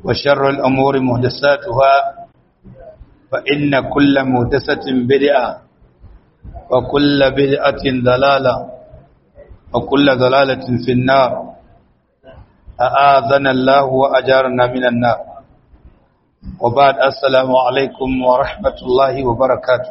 وشر الأمور مهدساتها فإن كل مهدسة بدعة وكل بدعة ضلالة وكل ضلالة في النار أآذنا الله وأجارنا من النار وبعد السلام عليكم ورحمة الله وبركاته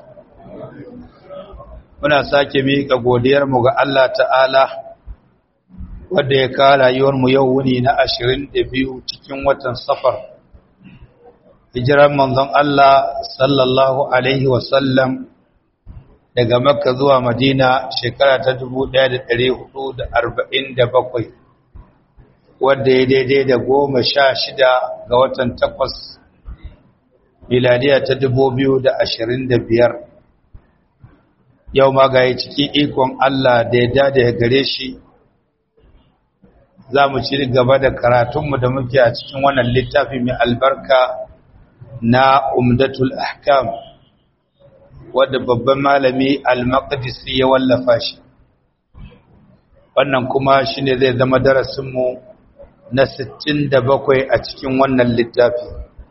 muna sake miƙa godiyarmu ga Allah ta'ala wadda ya kawo rayuwarmu yau wuni na ashirin da biyu cikin watan safar hijirar manzon Allah sallallahu Alaihi wasallam daga makka zuwa madina shekara ta dubu ɗaya da da da arba'in bakwai, wadda ya daidai da goma sha shida ga watan takwas miladiya ta dubu biyu da ashirin da biyar. yau ma ga cikin ikon Allah da ya dada ya gare shi za mu ci gaba da karatunmu da muke a cikin wannan littafi mai albarka na umdatul ahkam wadda babban malami al-maqdisi ya wallafa shi wannan kuma shine zai zama darasinmu na 67 a cikin wannan littafi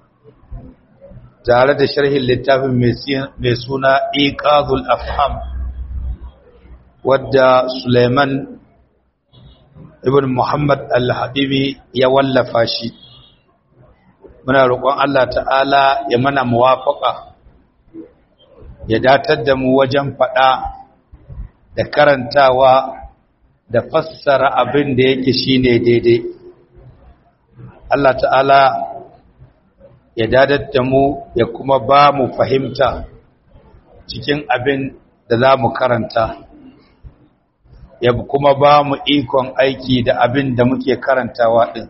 tare da sharhin littafin mai suna iqazul afham wadda Suleiman ibn Muhammad al-Habibi ya wallafa shi muna roƙon Allah ta'ala ya mana muwafaqa ya datar da mu wajen faɗa da karantawa da fassara abin da yake shine daidai Allah ta'ala ya dadar da mu ya kuma ba mu fahimta cikin abin da za mu karanta ya kuma ba mu ikon aiki da abin da muke karantawa ɗin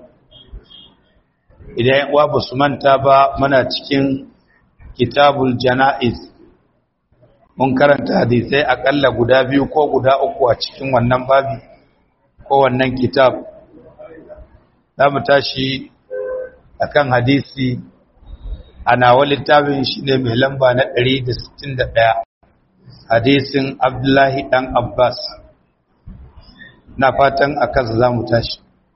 idan uwa ba su manta ba muna cikin kitabul jana'iz mun karanta hadisai akalla guda biyu ko guda uku a cikin wannan babi ko wannan kitab za mu tashi akan hadisi a nawa littafin shi ne mai lamba na 161 hadisin abdullahi dan abbas na fatan a kansa za mu tashi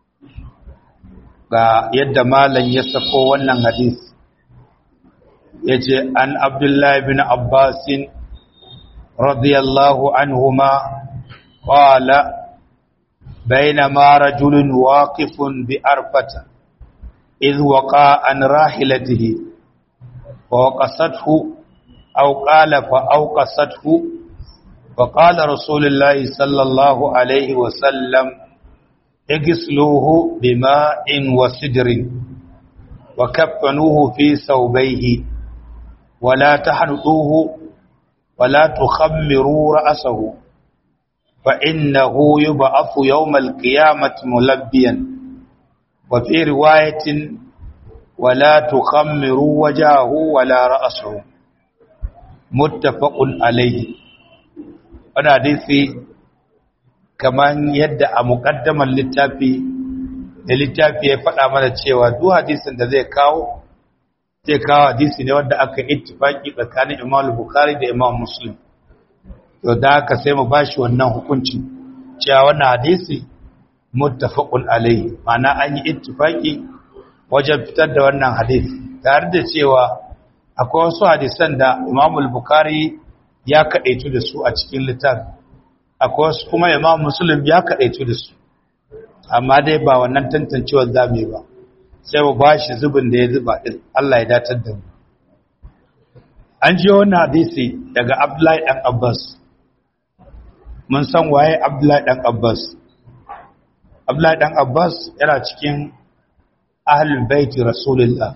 ga yadda malam ya sako wannan hadis ya ce an abdullahi bin abbasin radiyallahu anhuma qala بينما رجل واقف بأرفة إذ وقع عن راحلته ووقصته أو قال فأوقصته فقال رسول الله صلى الله عليه وسلم اغسلوه بماء وسدر وكفنوه في ثوبيه ولا تحنطوه ولا تخمروا رأسه فإنه يبعث يوم القيامة ملبيا وفي رواية ولا تخمروا وجهه ولا رأسه متفق عليه wani hadisi kamar yadda a muƙaddamar littafi da littafi ya faɗa mana cewa duk hadisin da zai kawo zai kawo hadisi ne wanda aka ittifaki tsakanin imam bukhari da imam muslim to da haka sai mu bashi wannan hukuncin cewa wannan hadisi muttafaqun alaihi ma'ana an yi ittifaki wajen fitar da wannan hadisi tare da cewa akwai wasu hadisan da imam bukhari ya kaɗaitu da su a cikin littafi akwai wasu kuma imam muslim ya kaɗaitu da su amma dai ba wannan tantancewar zame ba sai mu ba shi zubin da ya zuba ɗin Allah ya datar da mu an ji wannan hadisi daga abdullahi ɗan abbas mun san waye abdullahi ɗan abbas abdullahi ɗan abbas yana cikin ahlul baiti rasulullah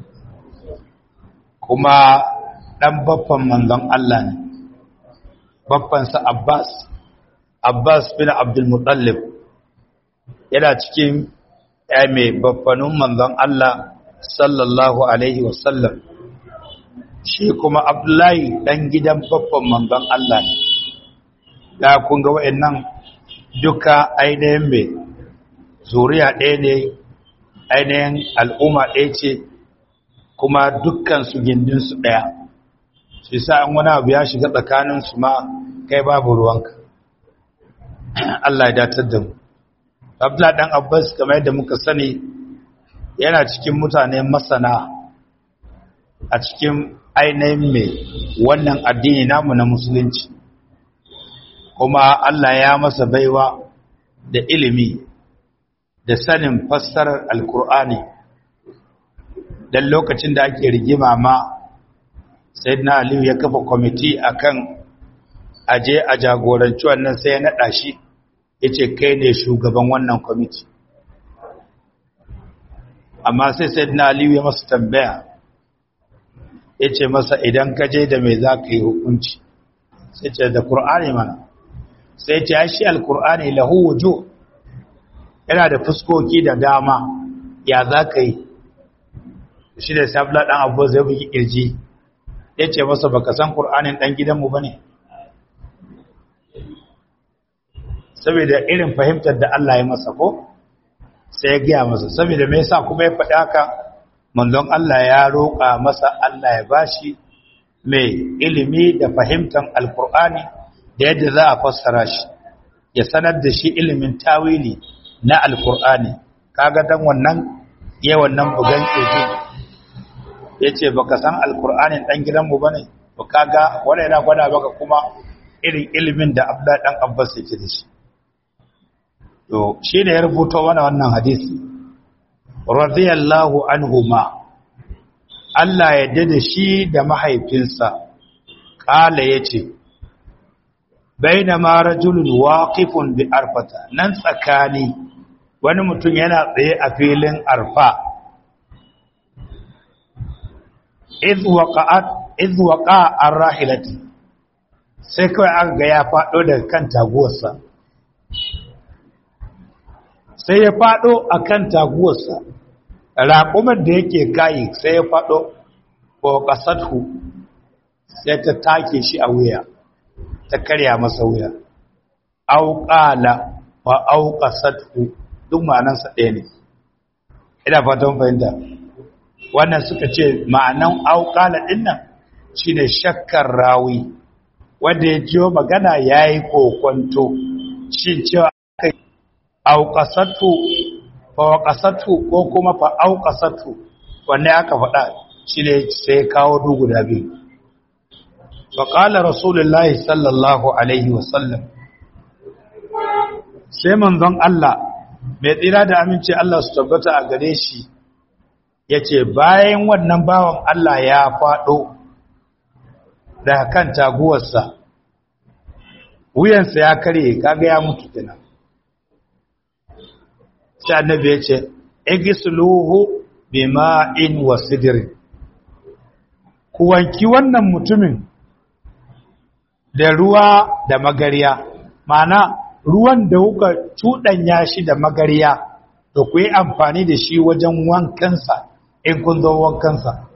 kuma ɗan baffan manzon Allah ne baffansa Abbas Abbas bin Abdul Muttalib yana cikin ya mai baffanun manzon Allah sallallahu alaihi wasallam shi kuma Abdullahi dan gidan baffan manzon Allah ne da kun ga wayannan duka ainihin mai zuriya ɗaya ne ainihin al'umma ɗaya ce kuma dukkansu gindinsu ɗaya shi sa an wani abu ya shiga tsakaninsu ma kai babu ruwanka Allah ya datar da mu Abdullah dan Abbas kamar yadda muka sani yana cikin mutane masana a cikin ainihin mai wannan addini namu na musulunci kuma Allah ya masa baiwa da ilimi da sanin fassarar alkur'ani don lokacin da ake rigima ma sai na aliyu ya kafa kwamiti akan aje a jagoranci wannan sai ya naɗa shi ya ce kai ne shugaban wannan kwamiti amma sai sai na aliyu ya masa tambaya ya ce masa idan ka je da mai za ka yi hukunci sai ce da ƙur'ani mana sai ce ya shi alƙur'ani lahu wujo yana da fuskoki da dama ya za ka yi shi da sabla ɗan abu zai bugi ƙirji ya ce masa baka san ƙur'anin ɗan gidanmu ba ne saboda irin fahimtar da Allah ya masa ko sai ya gaya masa saboda me yasa kuma ya faɗi haka manzon Allah ya roƙa masa Allah ya bashi mai ilimi da fahimtar alkur'ani da yadda za a fassara shi ya sanar da shi ilimin tawili na alkur'ani kaga dan wannan ya wannan bugan keji yace baka san alkur'anin dan gidanmu bane to kaga wannan yana gwada baka kuma irin ilimin da Abdullah dan Abbas yake da shi to shi ne ya rubuta wani wannan hadisi radiyallahu anhuma Allah ya dade shi da mahaifinsa kala yace bainama rajulun waqifun bi arfata nan tsakani wani mutum yana tsaye a filin arfa iz waqa'at iz waqa'a ar-rahilati sai kawai aka ga ya fado daga kan taguwarsa sai ya faɗo a kan taguwarsa raƙumar da yake kayi sai ya faɗo ko ƙasarhu sai ta take shi a wuya ta karya masa wuya auƙala wa auƙasarhu duk ma'anansa ɗaya ne ina fatan fahimta wannan suka ce ma'anan auƙala ɗin nan shi ne shakkar rawi wanda ya jiyo magana ya yi kokwanto shi cewa auƙasatu fawaƙasatu ko kuma fa'auƙasatu wanne aka faɗa shi ne sai kawo dugu da biyu faƙala rasulullahi sallallahu alaihi wasallam sai manzon Allah mai tsira da aminci Allah su tabbata a gare shi ya ce bayan wannan bawan Allah ya faɗo da kan taguwarsa wuyansa ya karye kaga ya mutu kenan sai annabi ya ce igisluhu bima'in wa sidrin ku wanki wannan mutumin da ruwa da magariya mana ruwan da kuka cuɗanya shi da magariya da ku yi amfani da shi wajen wankansa in kun zo wankansa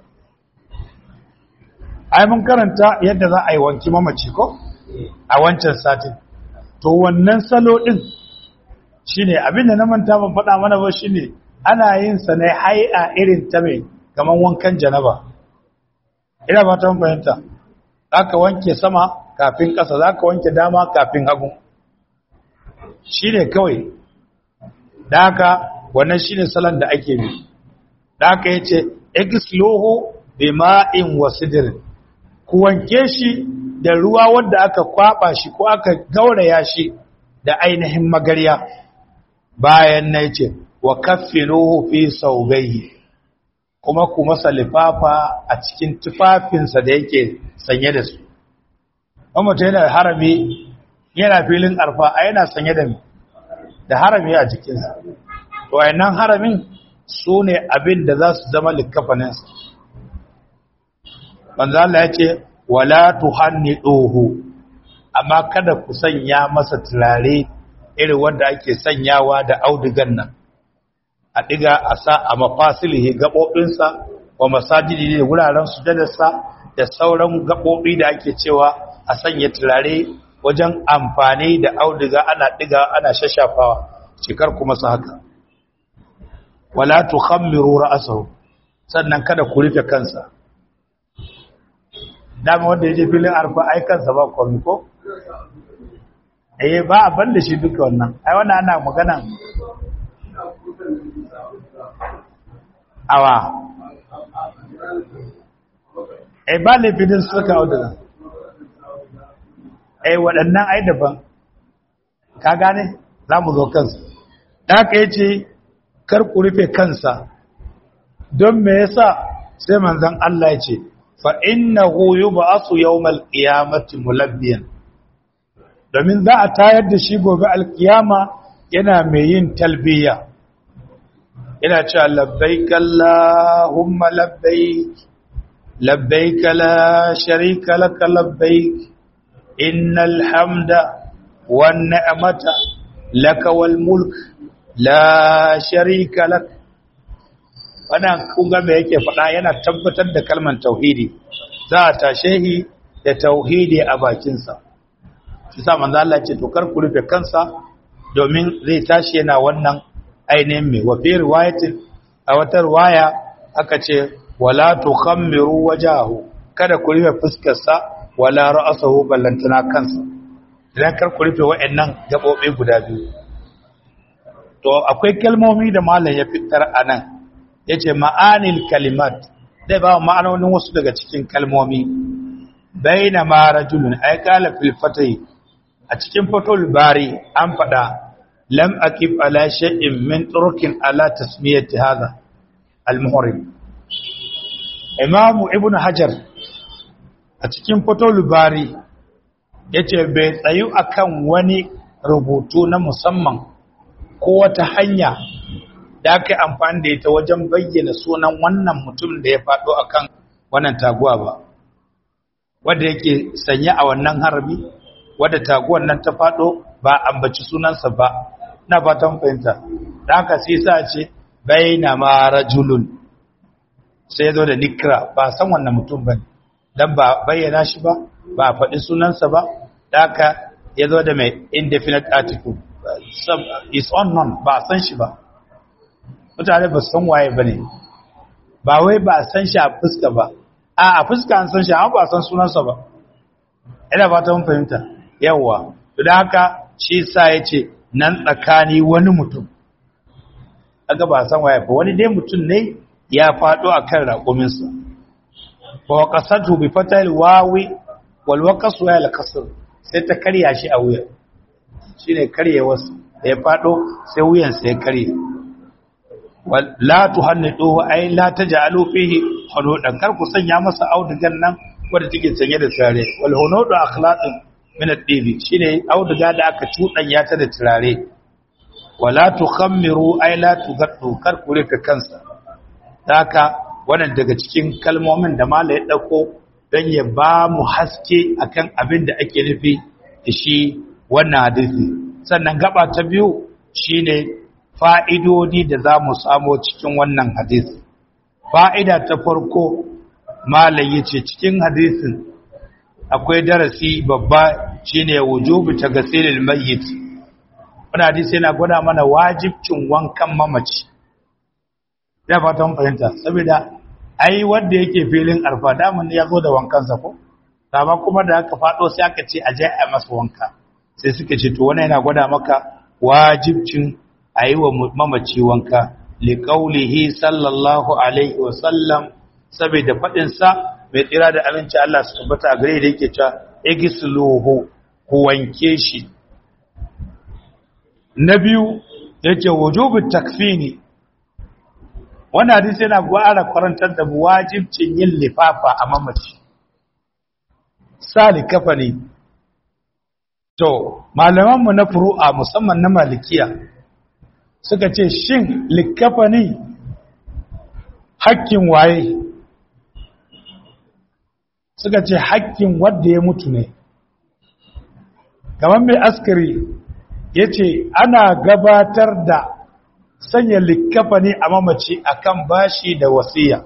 ai mun karanta yadda za a yi wanki mamaci ko a wancan satin to wannan salo ɗin shine abinda na manta ban faɗa mana ba shine ana yin sa ne hai'a irin ta mai kaman wankan janaba ina ba ta fahimta zaka wanke sama kafin ƙasa zaka wanke dama kafin hagu shine kawai da haka wannan shine salon da ake bi da haka yace igsluhu bima'in wasidr ku wanke shi da ruwa wanda aka kwaba shi ko aka gauraya shi da ainihin magarya bayan na ce wa kaffinuhu fi saubaihi kuma ku masa lifafa a cikin tufafinsa da yake sanye da su mutum yana da harami yana filin arfa a yana sanye da da harami a jikinsa to wayannan haramin su ne abin da za su zama likafaninsa banza Allah ya ce wala tuhanniduhu amma kada ku sanya masa turare irin wanda ake sanyawa da audigan nan a diga a sa a mafasilihi gaɓoɓinsa wa masajidi da wuraren sujadarsa da sauran gaɓoɓi da ake cewa a sanya turare wajen amfani da audiga ana diga ana shashafawa cikar kuma su haka wala tukhammiru ra'sahu sannan kada ku rufe kansa dama wanda yaje filin arfa ai kansa ba komai ko eh ba a ban da shi duka wannan ai wannan ana magana awa ai ba laifin suka auduga ai waɗannan ai daban ka gane za mu zo kansu da aka yi ce kar ku rufe kansa don me yasa sai manzon Allah ya ce fa innahu yub'athu yawmal qiyamati mulabbiyan domin za a tayar da shi gobe alkiyama yana mai yin talbiya yana cewa labbaik allahumma labbaik labbaik la sharika lak labbaik innal hamda wan ni'mata lak wal mulk la sharika lak wannan kunga me yake faɗa yana tabbatar da kalmar tauhidi za a tashe shi da tauhidi a bakinsa shi sa manzo Allah ce to kar ku rufe kansa domin zai tashi yana wannan ainihin mai wa fi riwayatin a wata riwaya aka ce wala tukhammiru wajahu kada ku rufe fuskar sa wala ra'sahu ballantana kansa idan kar ku rufe wayannan gabobi guda biyu to akwai kalmomi da malam ya fitar anan yace ma'anil kalimat zai ba ma'anonin wasu daga cikin kalmomi baina ma rajulun ay qala fil fatai a cikin fatul bari an fada lam akib ala shay'in min turukin ala tasmiyati hadha al-muhrim imamu ibn hajar a cikin fatul bari yace bai tsayu akan wani rubutu na musamman ko wata hanya da aka yi amfani da ita wajen bayyana sunan wannan mutum da ya faɗo akan wannan taguwa ba wanda yake sanye a wannan harami wadda taguwar nan ta faɗo ba ambaci sunansa ba na fatan fahimta da haka sai sa ce baina ma rajulun sai zo da nikra ba san wannan mutum bane dan ba bayyana shi ba ba faɗi sunansa ba da haka ya zo da mai indefinite article is unknown ba san shi ba mutane ba san waye bane ba wai ba san shi a fuska ba a a fuska an san shi amma ba san sunansa ba ina fatan fahimta yawa to da haka shi sa ya ce nan tsakani wani mutum aka ba san waye ba wani dai mutum ne ya faɗo a kan raƙuminsa ba wa ƙasatu bi fatal wawi wal waqasu ya al kasr sai ta karya shi a wuya shine karye wasu da ya faɗo sai wuyan sai ya karye la tuhannidu ay la taj'alu fihi hunudan kar ku sanya masa audugan nan wanda take sanye da turare wal hunudu akhlaqin min ad-dibi shine auduga da aka cudanya ta da turare wala tukhammiru ay la tugaddu kar ku rufe kansa haka wannan daga cikin kalmomin da mala ya dauko dan ya ba mu haske akan abin da ake nufi da shi wannan hadisi sannan gaba ta biyu shine fa'idodi da za mu samo cikin wannan hadisi fa'ida ta farko malai yace cikin hadisin akwai darasi babba shine wujubi tagasilil mayyit wannan hadisi yana gwada mana wajibcin wankan mamaci ya fatan fahimta saboda ai wanda yake filin arfa daman ya zo da wankansa ko amma kuma da aka fado sai aka ce aje a masa wanka sai suka ce to wannan yana gwada maka wajibcin ayi wa mamaci wanka liqaulihi sallallahu alaihi wa sallam saboda fadin sa mai tsira da aminci Allah su tabbata a gare da yake cewa igisluhu ku wanke shi na biyu yace wujubu takfini wannan hadisi yana gwara karantar da wajibcin yin lifafa a mamaci sali kafani to malamanmu na furu'a musamman na malikiya suka ce shin likafani hakkin waye suka ce hakkin wadda ya mutu ne kamar mai askari ya ce ana gabatar da sanya likafani a mamaci akan bashi da wasiya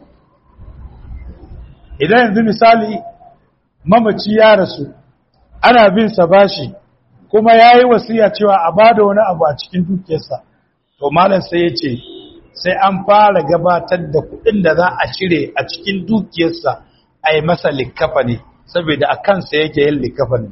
idan yanzu misali mamaci ya rasu ana bin sa bashi kuma ya yi wasiya cewa a bada wani abu a cikin dukiyarsa to malam sai ya ce sai an fara gabatar da kudin da za a cire a cikin dukiyarsa a yi masa likafani saboda a kansa yake yin likafani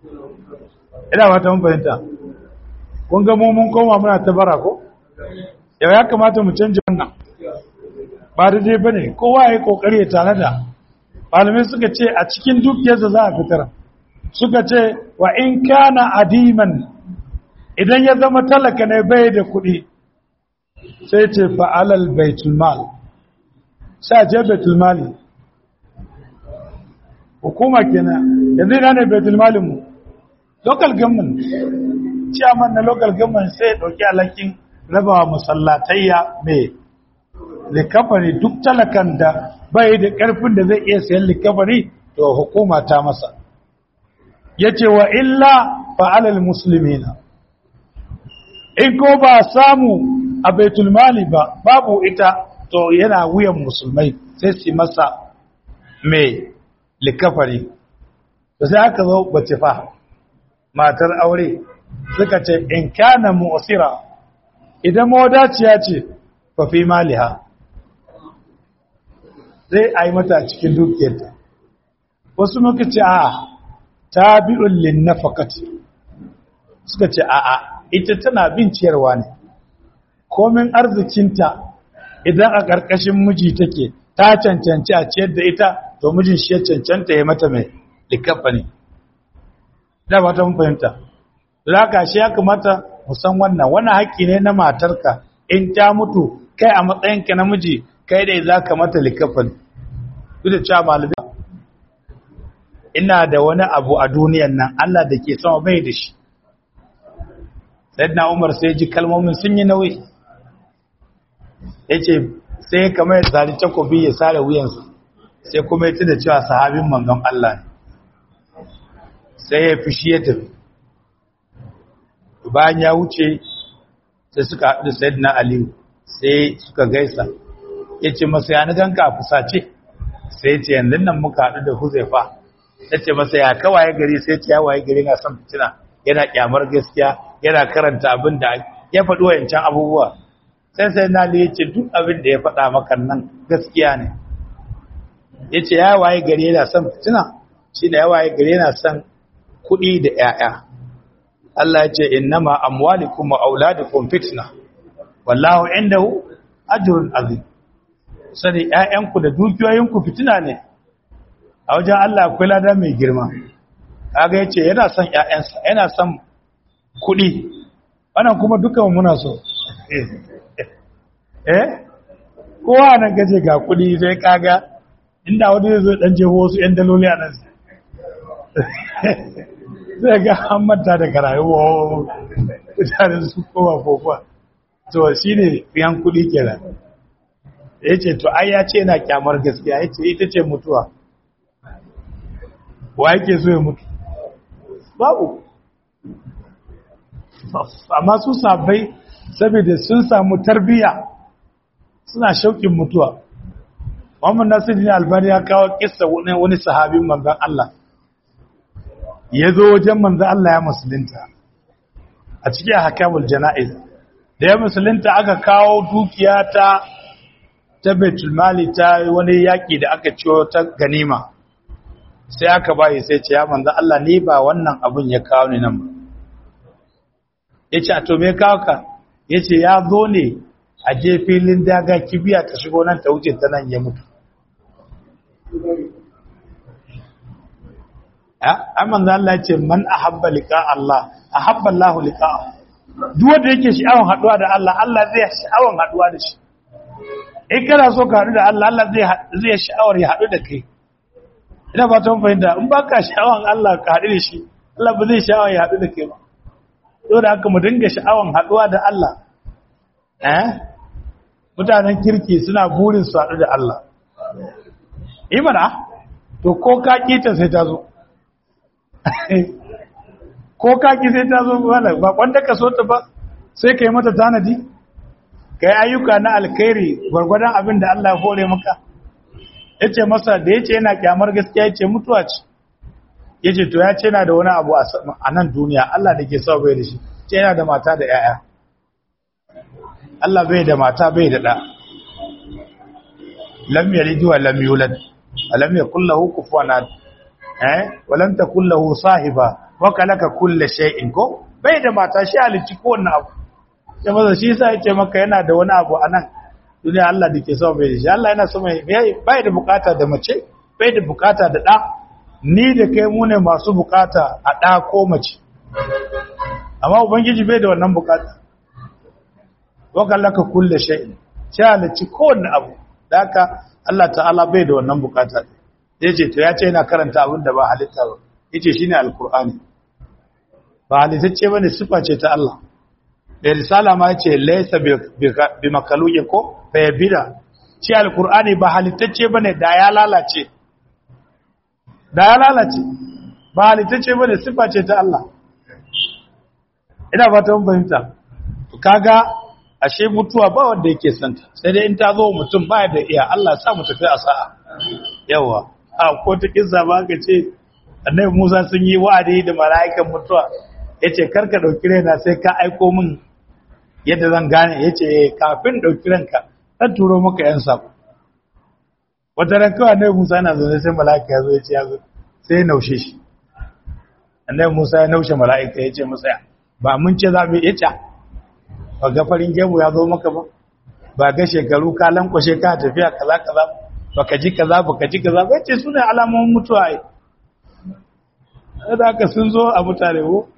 ina wata mun fahimta kun ga mu mun koma muna ta bara ko yau ya kamata mu canja wannan ba da dai bane kowa ya yi kokari ya tare da malamai suka ce a cikin dukiyarsa za a fitar suka ce wa in kana adiman idan ya zama talaka ne bai da kuɗi sai ce fa'alal baitul mal sai je baitul mali hukuma kenan yanzu ina ne baitul malin mu local government chairman na local government sai ya dauki alakin rabawa masallatayya mai likafari duk talakan da bai da karfin da zai iya sayan likafari to hukuma ta masa yace wa illa fa'alal muslimina in ko ba samu a baitul mali ba babu ita to yana wuyan musulmai sai su masa mai likafari da sai aka zo bace fa matar aure suka ce in kana mu'sira idan mawadaciya ce fa fi maliha zai ai mata cikin dukiyarta wasu muka ce a tabi'un lin nafaqati suka ce a a ita tana bin ciyarwa ne komin arzikinta idan a ƙarƙashin miji take ta cancanci a ciyar da ita to mijin shi ya cancanta ya mata mai likafa ne da ba ta mun fahimta laka shi ya kamata mu san wannan wannan haƙƙi ne na matarka in ta mutu kai a matsayinka na miji kai dai za ka mata likafa ne duk da cewa malamai ina da wani abu a duniyan nan Allah da ke sama bai da shi sayyidina Umar sai ji kalmomin sun yi nauyi yace sai kamar ya zari takobi ya sare wuyansa sai kuma ya tuna cewa sahabin manzon Allah ne sai ya fushi ya tafi bayan ya wuce sai suka haɗu da sayyidina aliyu sai suka gaisa ya ce masa ya ganka a fusace sai ya ce yanzu nan muka haɗu da huzaifa ya ce masa ya kawaye gari sai ce ya waye gari na son fitina yana kyamar gaskiya yana karanta abin da ya faɗi wayancan abubuwa sai sai na ya ce duk abin da ya faɗa maka nan gaskiya ne ya ce ya waye gari yana son fitina shi da ya waye gari yana son kuɗi da ‘ya'ya Allah ya ce innama amwalikum wa auladukum fitna wallahu indahu ajrun azim sani ‘ya'yanku da dukiyoyinku fitina ne a wajen Allah akwai lada mai girma kaga yace yana son ‘ya'yansa yana son kuɗi wannan kuma dukan muna so eh kowa nan gaje ga kuɗi sai kaga inda wani zai zo dan jeho wasu ‘yan daloli a nan zai ga an manta da karayuwa mutanen su kowa kofa to shi ne yan kudi kenan ya ce to ai ya ce yana kyamar gaskiya ya ce ita ce mutuwa wa yake so ya mutu babu amma su sabai saboda sun samu tarbiya suna shauƙin mutuwa Muhammad Nasiruddin Albani ya kawo kissa wani sahabin manzon Allah ya zo wajen manzo Allah ya musulunta a cikin hakamul jana'iz da ya musulunta aka kawo dukiya ta ta Baitul Mali ta wani yaki da aka ciwo ta ganima sai aka bayi sai ce ya manzo Allah ni ba wannan abun ya kawo ni nan ba yace a to me kawo ka yace ya zo ne a je filin daga kibiya ta shigo nan ta wuce ta nan ya mutu amma da Allah ce man ahabba liqa Allah ahabba Allah liqa duk wanda yake sha'awan haduwa da Allah Allah zai sha'awan haduwa da shi in kana so ka hadu da Allah Allah zai zai sha'awar ya hadu da kai ina ba ta fahimta in baka sha'awan Allah ka hadu da shi Allah ba zai sha'awan ya hadu da kai ba dole haka mu dinga sha'awan haduwa da Allah eh mutanen kirki suna burin su hadu da Allah imana to ko ka kita sai ta zo ko kaki sai ta zo wala ba wanda ka so ta ba sai kai mata tanadi kai ayyuka na alkhairi gwargwadon abin da Allah ya hore maka yace masa da yace yana kyamar gaskiya yace mutuwa ce yace to ya ce yana da wani abu a nan duniya Allah da ke sa bai da shi ce yana da mata da yaya Allah bai da mata bai da da lam yalid wa lam yulad alam yakul lahu kufuwan ahad eh walam takul lahu sahiba wa kalaka kulli shay'in ko bai da mata shi halicci ko wannan abu ya maza shi sa ya ce maka yana da wani abu a nan duniya Allah da ke so bai da shi Allah yana so mai bai da bukata da mace bai da bukata da ɗa ni da kai mu ne masu bukata a ɗa ko mace amma ubangiji bai da wannan bukata wakan laka kulle shay'in sai halicci kowanne abu da haka Allah ta'ala bai da wannan bukata ya ce to ya ce yana karanta abin da ba halitta ba ya ce shi ne alkur'ani ba halittacce ba ne sifa ce ta Allah da risala ma ya ce laisa bi makaluke ko fayyabida ce alkur'ani ba halittacce ba ne da ya lalace da ya lalace ba halittacce ba ne sifa ce ta Allah ina fata mun fahimta kaga ashe mutuwa ba wanda yake santa sai dai in ta zo mutum ba da iya Allah sa mu tafi a sa'a yawa a ko ta kissa ba ka ce annabi Musa sun yi wa'adi da mala'ikan mutuwa yace karka dauki raina sai ka aiko min yadda zan gane yace kafin dauki ranka zan turo maka yan sako wata ran kawai annabi Musa yana zaune sai mala'ika ya zo ya ce ya zo sai ya naushe shi annabi Musa ya naushe mala'ika ya ce masa ba mun ce za mu yi ita ba ga farin gemu ya zo maka ba ba ga shekaru ka lankwashe ka tafiya kaza kaza baka ji kaza baka ji kaza ba ce sune alamomin mutuwa ai da haka sun zo a mutane ko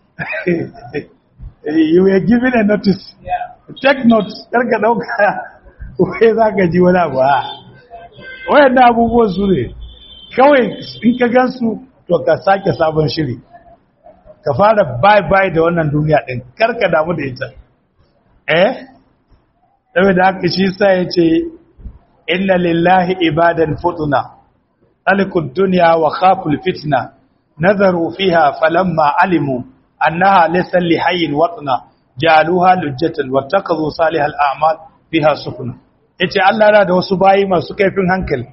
you were given a notice take note karka dauka wai zaka ji wani abu a wayannan abubuwan su ne kawai in ka gansu to ka sake sabon shiri ka fara bye bye da wannan duniya din karka damu da ita eh saboda haka shi sa yace inna lillahi ibadan futuna alikud dunya wa khaful fitna nazaru fiha falamma alimu annaha laysa lihayyin watna jaluha lujjatan wattakazu salihal a'mal fiha sufuna yace Allah yana da wasu bayi masu kaifin hankali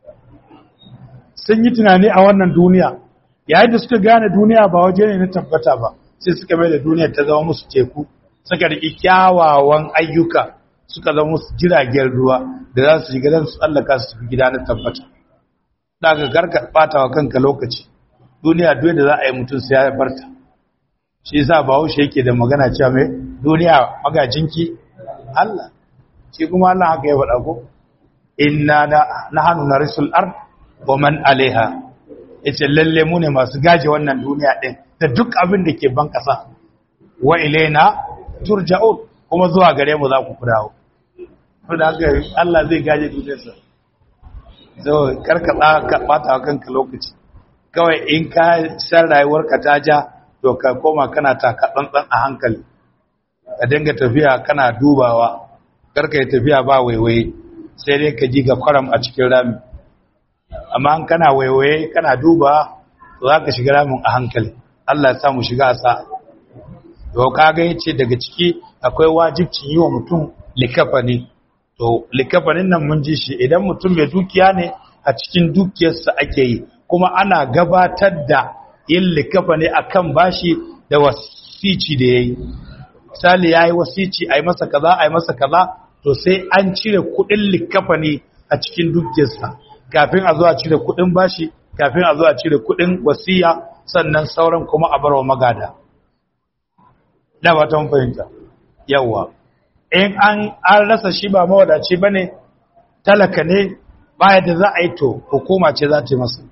sun yi tunani a wannan duniya yayin da suka gane duniya ba waje ne na tabbata ba sai suka mai da duniya ta zama musu teku suka riƙi kyawawan ayyuka suka zama musu jiragen ruwa da za su shiga don su tsallaka su tafi gida na tabbata daga garka bata wa kanka lokaci duniya duk da za a yi mutum sai ya barta shi yasa bahaushe yake da magana cewa mai duniya magajinki Allah shi kuma Allah haka ya faɗa ko inna nahnu narisul ard wa man alaiha yace lalle mu ne masu gaje wannan duniya din da duk abin da ke ban kasa wa ilaina turja'un kuma zuwa gare mu za ku dawo da haka Allah zai gaje duniyarsa so karka ka bata wa kanka lokaci kawai in ka san rayuwarka ta ja to ka koma kana taka tsantsan a hankali ka dinga tafiya kana dubawa karka yi tafiya ba waiwaye sai dai ka ji ga kwaram a cikin rami amma in kana waiwaye kana duba to za ka shiga ramin a hankali Allah ya samu shiga a sa'a to kaga yace daga ciki akwai wajibcin yi wa mutum likafani to likafanin nan mun ji shi idan mutum mai dukiya ne a cikin dukiyarsa ake yi kuma ana gabatar da yin likafani akan bashi da wasici da yayi misali yayi wasici ai masa kaza ai masa kaza to sai an cire kudin likafani a cikin dukiyarsa kafin a zo a cire kudin bashi kafin a zo a cire kudin wasiya sannan sauran kuma a barwa magada da ba ta fahimta yawa in an an rasa shi ba mawadaci bane talaka ne baya da za a yi to hukuma ce za ta yi masa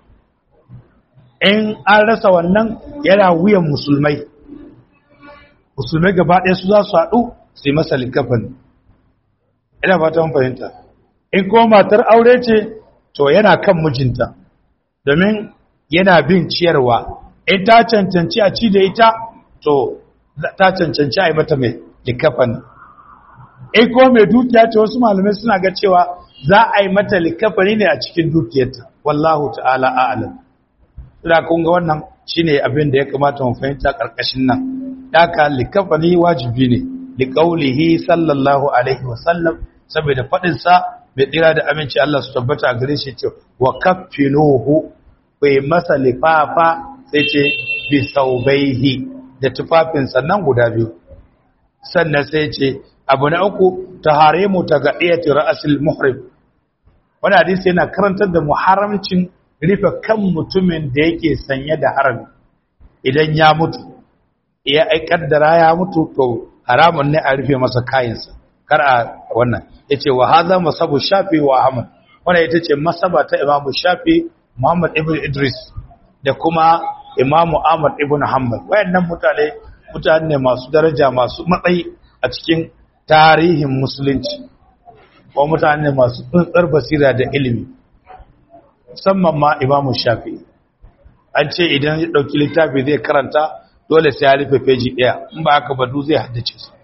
in an rasa wannan yana wuyan musulmai musulmai gaba ɗaya su za su haɗu su yi masa likafin ina ba ta fahimta in kuma matar aure ce to yana kan mijinta domin yana bin ciyarwa in ta cancanci a ci da ita to ta cancanci a yi mata mai likafan in ko mai dukiya ce wasu malamai suna ga cewa za a yi mata likafani ne a cikin dukiyarta wallahu ta'ala a'lam ina kun ga wannan shine abin da ya kamata mu fahimta karkashin nan daka likafani wajibi ne liqaulihi sallallahu alaihi wa sallam saboda fadin sa mai tsira da aminci Allah su tabbata a gare shi ce wa kaffinuhu bai masa lifafa sai ce bi saubaihi da tufafin sannan guda biyu sannan sai ce abu na uku taharimu tagadiyati ra'sil muhrim wannan hadisi yana karantar da muharramcin rufe kan mutumin da yake sanye da harami idan ya mutu ya ai kaddara ya mutu to haramun ne a rufe masa kayansa kar a wannan yace wa hadha masabu shafi wa ahmad wannan ita ce masaba ta imamu shafi muhammad ibn idris da kuma imamu ahmad ibn hanbal wayannan mutane mutane masu daraja masu matsayi a cikin tarihin musulunci ko mutane masu tsuntsar basira da ilimi musamman ma imamu shafi an ce idan ya ɗauki littafi zai karanta dole sai ya rufe feji ɗaya in ba haka ba du zai haddace su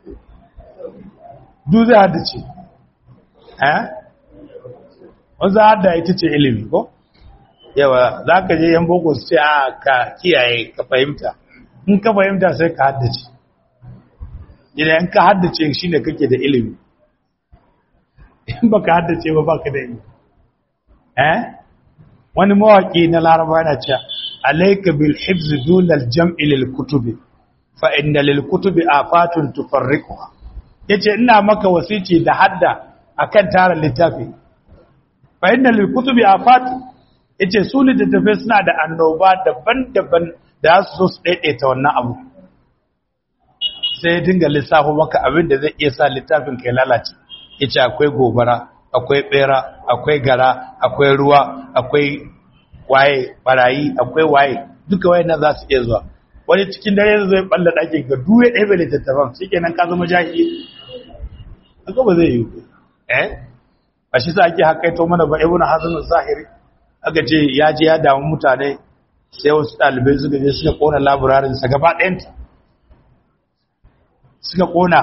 du zai haddace eh wanzu hadda ita ce ilimi ko yawa za ka je yan boko su ce a ka kiyaye ka fahimta in ka fahimta sai ka haddace idan ka haddace shi ne kake da ilimi in ba ka haddace ba ba ka da ilimi eh wani mawaki na laraba yana cewa alayka bil hifz dun al jam'i lil kutubi fa inna lil kutubi afatun tufarriquha yace ina maka wasici da hadda akan tara littafi fa inna lil kutubi afat yace su littattafai suna da annoba daban-daban da su so su daidaita wannan abu sai ya dinga lissafo maka abin da zai iya sa littafin kai lalace yace akwai gobara akwai bera akwai gara akwai ruwa akwai waye barayi akwai waye duka waye za su iya zuwa wani cikin dare zai balla ɗakin ga duwe ɗaya bai littattafan shi kenan ka zama jahili haka ba zai yi eh a shi sa ake hakaito mana ba ibnu hazm zahiri aka ce ya je ya damu mutane sai wasu ɗalibai suka je suka kona laburarin sa gaba ɗayanta suka kona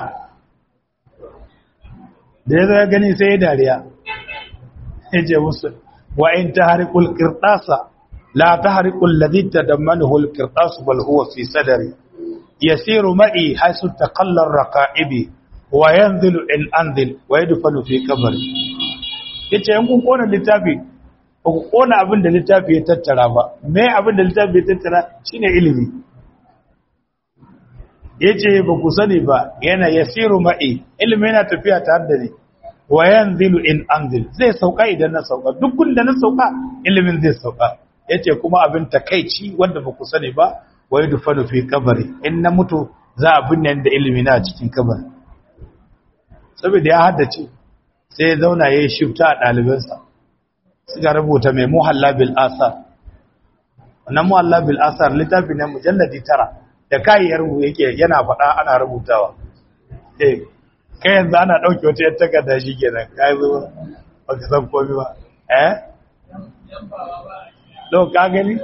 da ya zai gani sai ya dariya ya ce musu wa in ta harikul kirɗasa la ta harikul ladita da manihul kirɗasu bal huwa fi sadari yasiru ma'i haisu ta kallon raka'ibi wa yanzilu in anzil wa yadfalu fi kabari yace in kun kona littafi ba ku kona abin da littafi ya tattara ba me abin da littafi ya tattara shine ilimi yace ba ku sani ba yana yasiru ma'i ilimi yana tafiya tare da ni wa yanzilu in anzil zai sauka idan na sauka duk gunda na sauka ilimin zai sauka yace kuma abin takeici wanda ba ku sani ba wa yadfalu fi kabari in na mutu za a binne da ilimi na cikin kabari saboda ya haddace sai ya zauna ya yi shifta a ɗalibansa suka rubuta mai muhalla bil asar wannan muhalla bil asar littafi ne mujalladi tara da kayayyar mu yake yana faɗa ana rubutawa eh kai yanzu ana ɗauke wata yar takarda shi kenan ka yi zuwa ba ka san komi ba eh to ka gani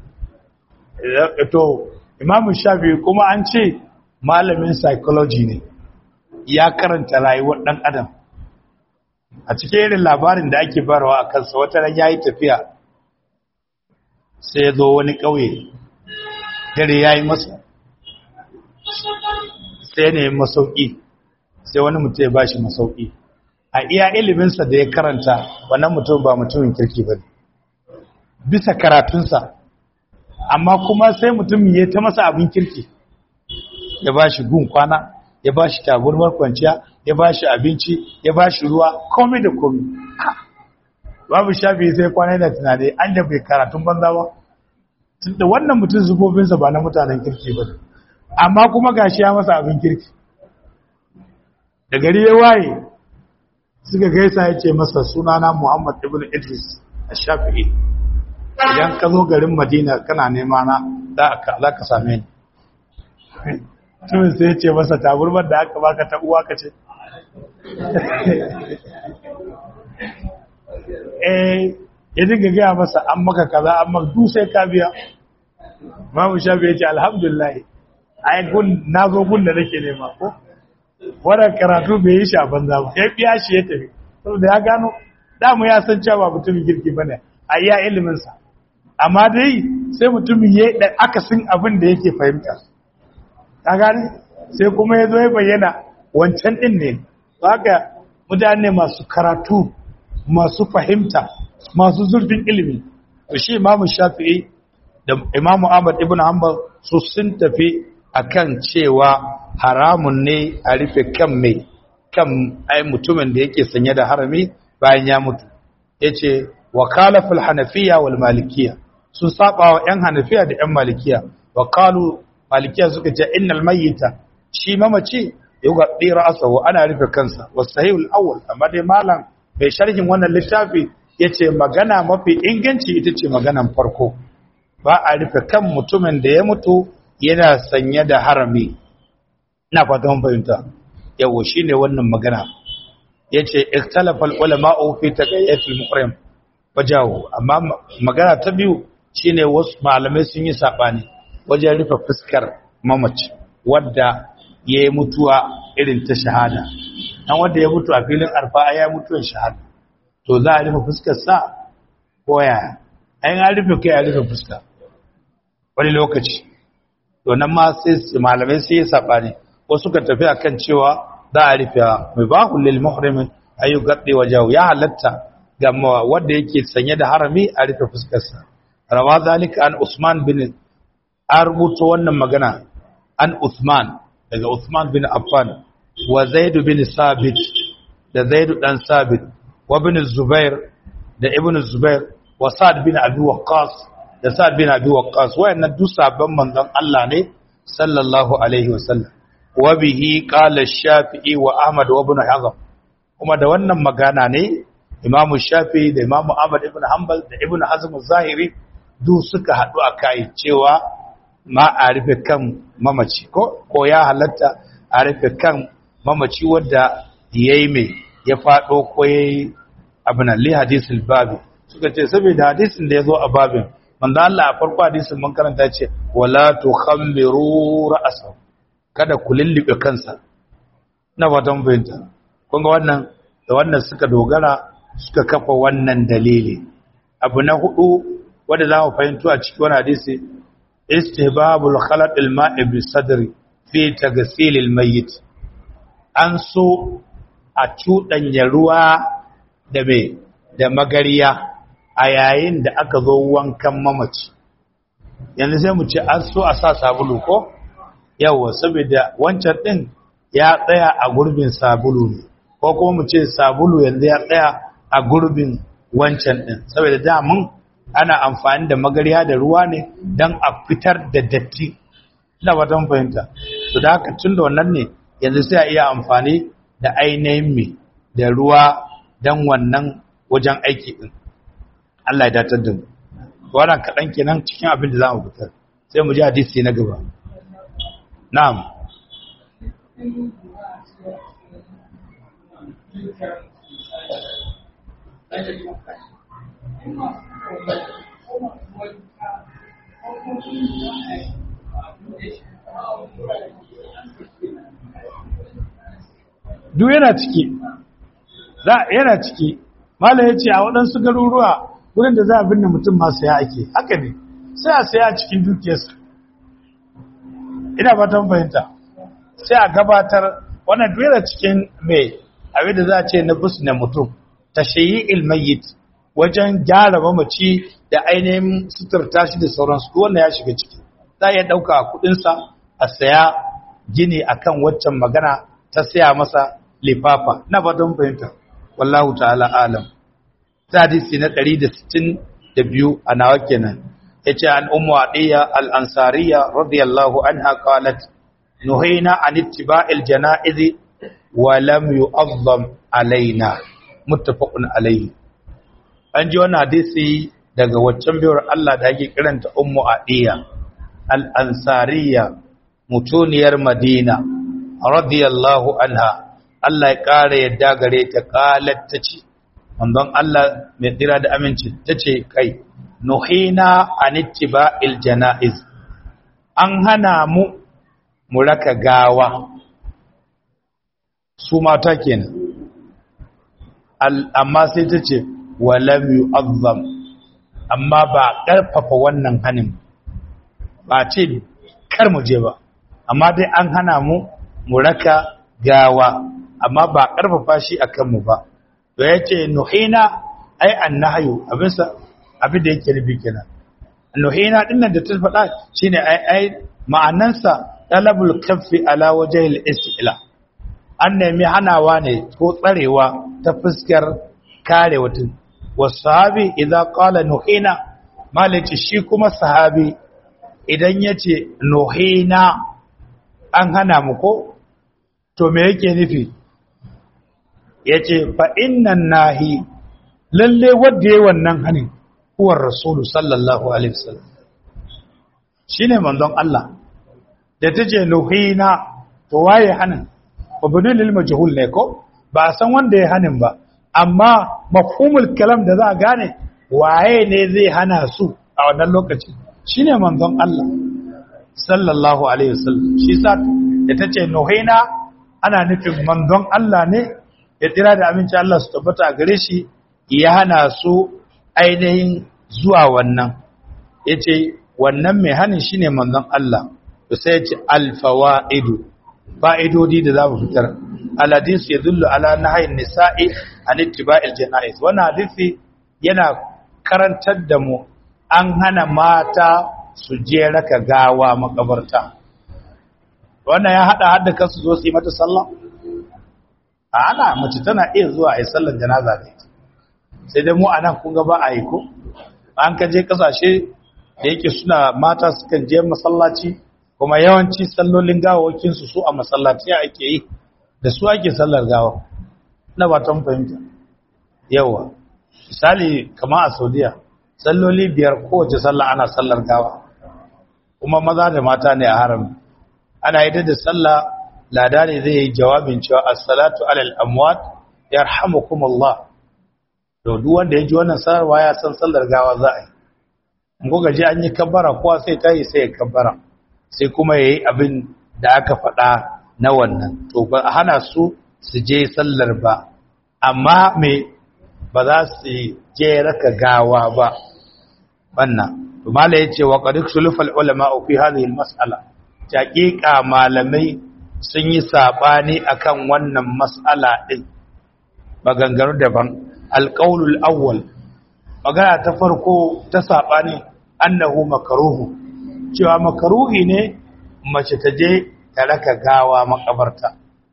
to imamu shafi kuma an ce malamin psychology ne ya karanta rayuwar ɗan adam a cikin irin labarin da ake barawa a kansa wata ran ya yi tafiya sai ya zo wani ƙauye dare ya yi masa sai ne masauki sai wani mutum ya ba shi masauki a iya iliminsa da ya karanta wannan mutum ba mutumin kirki ba bisa karatunsa amma kuma sai mutum ya ta masa abin kirki ya ba shi gun kwana ya ba shi taburmar kwanciya ya ba shi abinci ya ba shi ruwa komai da komai babu shafi sai kwana da tunani an da bai karatun banza ba tunda wannan mutum zubobinsa ba na mutanen kirki ba amma kuma gashi ya masa abin kirki da gari ya waye suka gaisa ya ce masa sunana muhammad ibn idris a shafi'i idan ka zo garin madina kana nema na za ka same ni tumin sai ce masa taburmar da aka baka ta uwa ka ce eh ya dinga gaya masa an maka kaza an maka du sai ka biya babu shafi ya ce alhamdulillah ai gun na zo gun da nake nema ko wannan karatu bai yi shafan za ba ya biya shi ya tafi saboda ya gano damu ya san cewa mutumin girki bane a iya iliminsa amma dai sai mutumin ya da akasin abin da yake fahimta ka gane sai kuma ya zo ya bayyana wancan din ne haka mutane masu karatu masu fahimta masu zurfin ilimi to shi imamu shafi'i da imamu ahmad ibn hanbal su sun tafi akan cewa haramun ne a rufe kan mai kan ai mutumin da yake sanye da harami bayan ya mutu yace wakalaful hanafiya wal malikiya sun saba wa yan hanafiya da yan malikiya wa qalu malikiya suka ce innal mayyita shi mamaci yughaddi ra'sahu ana rufe kansa wasahihul awwal amma dai malam bai sharhin wannan littafi yace magana mafi inganci ita ce maganan farko ba a rufe kan mutumin da ya mutu yana sanye da harami ina fatan fahimta yawo shine wannan magana yace ikhtalafa ulama'u fi taqayyatil muhrim wajahu amma magana ta biyu shine wasu malamai sun yi sabani wajen rufe fuskar mamaci wadda ya yi mutuwa irin ta shahada dan wanda ya mutu a filin arfa ya mutuwar shahada to za a rufe fuskar sa ko yaya an an rufe kai a rufe fuska wani lokaci to nan ma sai malamai sai ya sabani wasu ka tafi akan cewa za a rufe mai bahu lil muhrimin ayu gaddi wajahu ya halatta ga wanda yake sanye da harami a rufe fuskar sa rawa zalika an usman bin an rubuta wannan magana an usman daga usman bin affan wa zaid bin sabit da zaid dan sabit wa bin zubair da ibn zubair wa sa'd bin abi waqqas da sa'd bin abi waqqas wayannan duk sabban manzon Allah ne sallallahu alaihi wasallam wa bihi qala shafi'i wa ahmad wa ibn hazm kuma da wannan magana ne imamu shafi'i da imamu ahmad ibn hanbal da ibn hazm zahiri duk suka hadu akai cewa ma a rufe kan mamaci ko ko ya halatta a rufe kan mamaci wanda yayi mai ya fado ko yayi abin li hadisul babi suka ce saboda hadisin da yazo a babin manzo Allah a farko hadisin mun karanta ce wala tukhammiru ra'sahu kada ku lullube kansa na fatan bayanta kun ga wannan da wannan suka dogara suka kafa wannan dalili abu na hudu wanda za mu fahimto a cikin wannan hadisi istihbabul khalat al-ma'i bi sadri fi taghsil al-mayyit an so a cuɗanya ruwa da mai da magariya a yayin da aka zo wankan mamaci yanzu sai mu ce an so a sa sabulu ko yawa saboda wancan ɗin ya tsaya a gurbin sabulu ne ko kuma mu ce sabulu yanzu ya tsaya a gurbin wancan ɗin saboda damun ana amfani da magariya da ruwa ne don a fitar da datti ina ba fahimta to da haka tun da wannan ne yanzu sai a iya amfani da ainihin mai da ruwa don wannan wajen aiki ɗin Allah ya datar da mu wannan kaɗan kenan cikin abin da za mu fitar sai mu ji hadisi na gaba na'am duk yana ciki za yana ciki malam ya ce a waɗansu garuruwa wurin da za a binne mutum ma saya ake haka ne sai a saya cikin dukiyarsa ina fatan fahimta sai a gabatar wannan duk yana cikin mai abin da za a ce na na mutum ta shayi ilmayit wajen gyara mamaci da ainihin suturta shi da sauransu wannan ya shiga ciki za a iya ɗauka a kuɗinsa a saya gini akan waccan magana ta saya masa lifafa na fatan fahimta wallahu ta'ala alam hadisi na 162 a nawa kenan yace an ummu adiya al-ansariya radiyallahu anha qalat nuhayna an ittiba'il janaiz wa lam yu'azzam alaina muttafaqun alayhi an ji wannan hadisi daga waccan biyar Allah da ake kiranta ummu adiya al-ansariya mutuniyar madina radiyallahu anha Allah ya ƙara yadda gare ta ƙalar ta ce, Manzon Allah mai tsira da aminci ta ce kai, Nuhina anittiba jana'iz an hana mu mu raka gawa, su mata kenan. Amma sai ta ce, walam yu'azzam amma ba ƙarfafa wannan hanin ba ce kar mu je ba, amma dai an hana mu mu raka gawa. amma ba ƙarfafa shi a kanmu ba to ya ce nuhina ai an nahayu abinsa abin da yake nufi kenan nuhina dinnan da ta faɗa shine ai ai ma'anansa talabul kaffi ala wajhil istila an nemi hanawa ne ko tsarewa ta fuskar kare wutun wasahabi idza qala nuhina malaci shi kuma sahabi idan yace nuhina an hana mu ko to me yake nufi yace fa innan nahi lalle wanda yayi wannan hanin huwar rasulu sallallahu alaihi wasallam shine manzon Allah da tace nuhina to waye hanin mabnun lil majhul ne ko ba san wanda ya hanin ba amma mafhumul kalam da za a gane waye ne zai hana su a wannan lokaci shine manzon Allah sallallahu alaihi wasallam shi sa da tace nuhina ana nufin manzon Allah ne ya tsira da aminci Allah su tabbata a gare shi ya hana su ainihin zuwa wannan yace wannan mai hanin shine manzon Allah to sai yace alfawaidu fa'idodi da za mu fitar alhadis ya dullu ala nahayin nisa'i an ittiba'il janaiz wannan hadisi yana karantar da mu an hana mata su je raka gawa makabarta wannan ya hada hadda kansu zo su yi mata sallah a ana mace tana iya zuwa a yi sallar janaza da ita sai dai mu a nan kun ga ba a yi ko an ka je kasashe da yake suna mata sukan je masallaci kuma yawanci sallolin gawawakinsu su a masallaci ake yi da su ake sallar gawa na ba ta fahimta yawa misali kama a saudiya salloli biyar kowace sallah ana sallar gawa kuma maza da mata ne a harami ana yi da sallah lada ne zai yi jawabin cewa assalatu alal amwat yarhamukumullah to duk wanda ya ji wannan sanarwa ya san sallar gawa za a yi in kuka ji an yi kabbara kowa sai ta yi sai ya kabbara sai kuma ya yi abin da aka faɗa na wannan to ba a hana su su je sallar ba amma me ba za su je raka gawa ba wannan to mala yace wa qad sulufal ulama fi hadhihi al mas'ala taqiqa malamai sun yi sabani akan wannan mas'ala din maganganu daban alqaulul awwal magana ta farko ta sabani annahu makruhu cewa makaruhi ne mace ta je ta raka gawa makabarta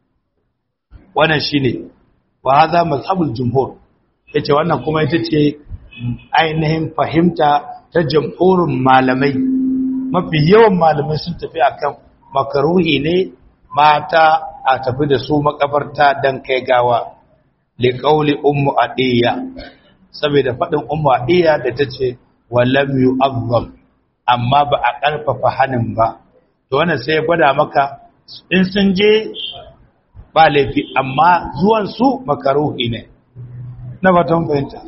wannan shine wa hadha mazhabul jumhur yace wannan kuma ita ce ainihin fahimta ta jamhurin malamai mafi yawan malamai sun tafi akan makaruhi ne mata a tafi da su makabarta dan kai gawa li qauli ummu adiya saboda fadin ummu adiya da tace walam yu'azzam amma ba a ƙarfafa hannun ba to wannan sai ya gwada maka in sun je ba laifi amma zuwansu makaruhi ne na batun fahimta